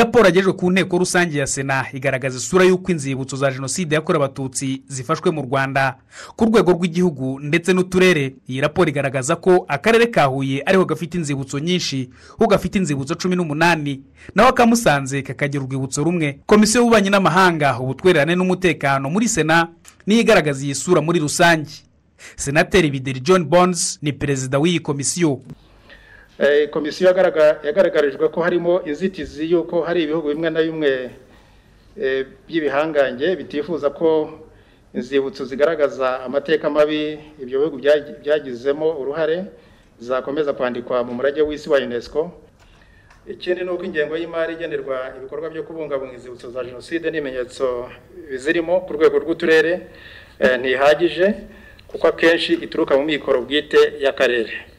raporo yagejejwe ku nteko rusange ya sena igaragaza isura y'uko inzibutso za jenoside yakorewe abatutsi zifashwe mu rwanda ku rwego rw'igihugu ndetse n'uturere iyi raporo igaragaza ko akarere ka huye ariho gafite inzibutso nyinshi ho gafite inzibutso cumi n'umunani naho akamusanze kakagira urwibutso rumwe komisiyo y'ububanyi n'amahanga ubutwererane n'umutekano muri sena niyo igaragaza iyi sura muri rusange senateri bideri john bonds ni perezida w'iyi komisiyo komisiyo yagaragarijwe ko harimo inzitizi y'uko hari ibihugu bimwe na bimwe by'ibihangange bitifuza ko inzibutso zigaragaza amateka mabi ibyo bihugu byagizemo uruhare zakomeza kwandikwa mu murage w'isi wa unesco ikindi ni uko ingengo y'imari igenerwa ibikorwa byo kubungabunga inzibutso za jenoside n'ibimenyetso bizirimo ku rwego rw'uturere ntihagije kuko akenshi ituruka mu mikoro bwite y'akarere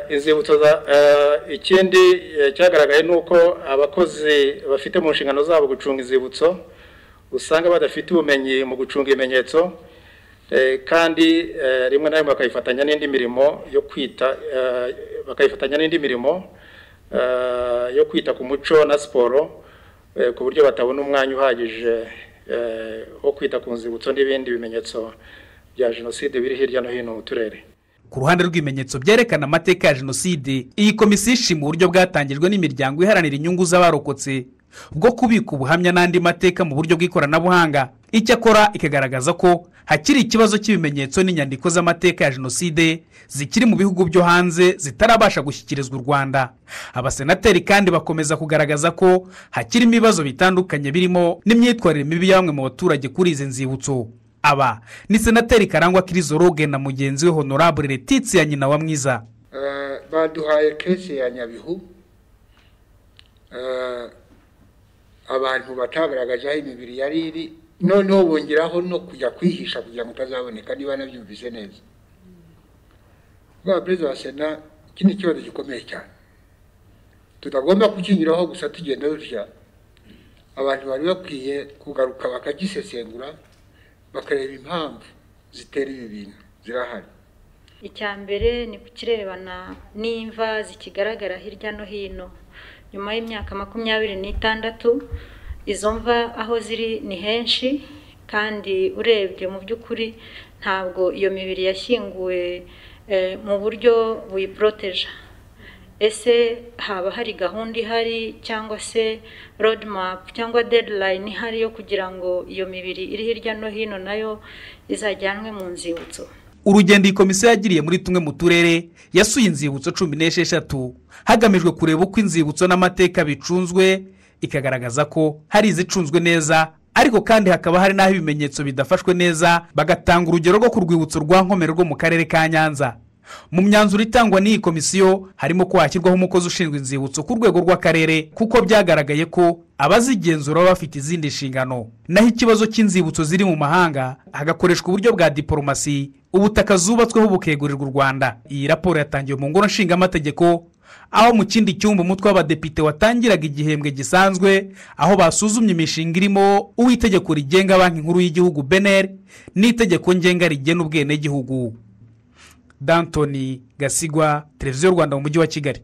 inzibutso ikindi cyagaragaye ni uko abakozi bafite mu nshingano zabo gucunga inzibutso usanga badafite ubumenyi mu gucunga ibimenyetso kandi rimwe na rimwe bakayifatanya n'indi mirimo yo kwita bakayifatanya n'indi mirimo yo kwita ku muco na siporo ku buryo batabona umwanya uhagije wo kwita ku nzibutso n'ibindi bimenyetso bya jenoside biri hirya no hino mu turere ku ruhande rw'ibimenyetso byerekana amateka ya jenoside iyi komisiyo ishima uburyo bwatangijwe n'imiryango iharanira inyungu z'abarokotse bwo kubika ubuhamya n'andi mateka mu buryo bw'ikoranabuhanga icyakora ikagaragaza ko hakiri ikibazo cy'ibimenyetso n'inyandiko z'amateka ya jenoside zikiri mu bihugu byo hanze zitarabasha gushyikirizwa u rwanda abasenateri kandi bakomeza kugaragaza ko hakirimo ibibazo bitandukanye birimo n'imyitwarire mibi ya bamwe mu baturage kuri izi nzibutso aba ni senateri karangwa kirizoroge na mugenzi we honorable letitse ya nyina wa mwiza baduhaye kesi ya nyabihu abantu batagaragaje aho imibiri yari iri noneho bongeraho no kujya kwihisha kugira ngo utazaboneka niba nabyumvise neza rwaba perezida wa sena iki ni ikibazo gikomeye cyane tutagomba kukinyuraho gusa tugenda dutya abantu bari bakwiye kugaruka bakagisesengura bakareba impamvu zitera ibi bintu zirahari icya mbere ni kukirebana n'imva zikigaragara hirya no hino nyuma y'imyaka makumyabiri n'itandatu izo mva aho ziri ni henshi kandi urebye mu by'ukuri ntabwo iyo mibiri yashyinguwe mu buryo buyiporoteje ese haba hari gahunda ihari cyangwa se rodimapu cyangwa dedilayini ihari yo kugira ngo iyo mibiri iri hirya no hino nayo izajyanwe mu nzibutso urugendo iyi komisiyo yagiriye muri tumwe mu turere yasuye inzibutso cumi n'esheshatu hagamijwe kureba uko inzibutso n'amateka bicunzwe ikagaragaza ko hari izicunzwe neza ariko kandi hakaba hari n'aho ibimenyetso bidafashwe neza bagatanga urugero rwo ku rwibutso rwa nkomero rwo mu karere ka nyanza mu myanzuro itangwa n'iyi komisiyo harimo ko hashyirwaho umukozi ushinzwe inzibutso ku rwego rw'akarere kuko byagaragaye ko abazigenzura baba bafite izindi nshingano naho ikibazo cy'inzibutso ziri mu mahanga hagakoreshwa uburyo bwa diporomasi ubutaka zubatsweho bukegurirwa u rwanda iyi raporo yatangiwe mu ngoro nshingamategeko aho mu kindi cyumba umutwe w'abadepite watangiraga igihembwe gisanzwe aho basuzumye imishinga irimo uw'itegeko rigenga banki nkuru y'igihugu beneri n'itegeko ngenga rigena ubwenegihugu dantoni gasigwa televiziyo rwanda mu mujyi wa kigali